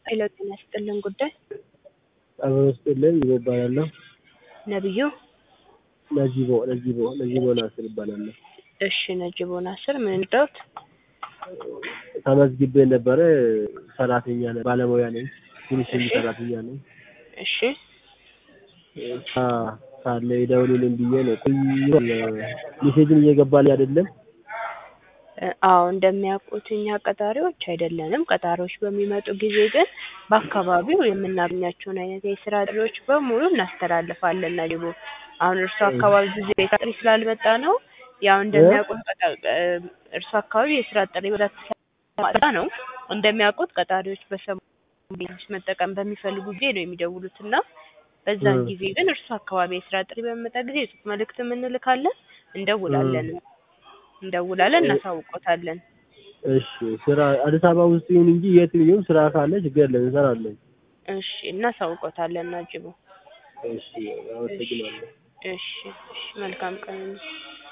ሄሎ ጤና ይስጥልን ጉዳይ አብሮ ስጥልን ይቦ እባላለሁ። ነብዩ ነጂቦ ነጂቦ ነጂቦ ናስር እባላለሁ። እሺ ነጅቦ ናስር ምን እንደውት ተመዝግቤ ነበረ። ሰራተኛ ነኝ፣ ባለሙያ ነኝ፣ ፊኒሽንግ እሺ። ሰራተኛ ነኝ። እሺ ሳ ካለ ይደውሉልኝ ብዬ ነው። ቆይ ሜሴጅም እየገባልኝ አይደለም። እ፣ አዎ እንደሚያውቁት እኛ ቀጣሪዎች አይደለንም። ቀጣሪዎች በሚመጡ ጊዜ ግን በአካባቢው የምናገኛቸውን አይነት የስራ ጥሪዎች በሙሉ እናስተላልፋለን። ነጅቦ አሁን እርሱ አካባቢ ብዙ የስራ ጥሪ ስላልመጣ ነው። ያው እንደሚያውቁት ቀጣ- እ፣ እርሱ አካባቢ የስራ ጥሪ በብዛት ስለማጣ ነው። እንደሚያውቁት ቀጣሪዎች በሰሙ መጠቀም በሚፈልጉ ጊዜ ነው የሚደውሉት እና በዛን እ። ጊዜ ግን እርሱ አካባቢ የስራ ጥሪ በሚመጣ ጊዜ የጽሁፍ መልእክትም እንልካለን፣ እንደውላለን እንደውላለን እናሳውቆታለን። እሺ ስራ አዲስ አበባ ውስጥ ይሁን እንጂ የትም ይሁን ስራ ካለ ችግር የለም እንሰራለን። እሺ እናሳውቆታለን። ናጅቦ እሺ አመሰግናለሁ። እሺ እሺ መልካም ቀን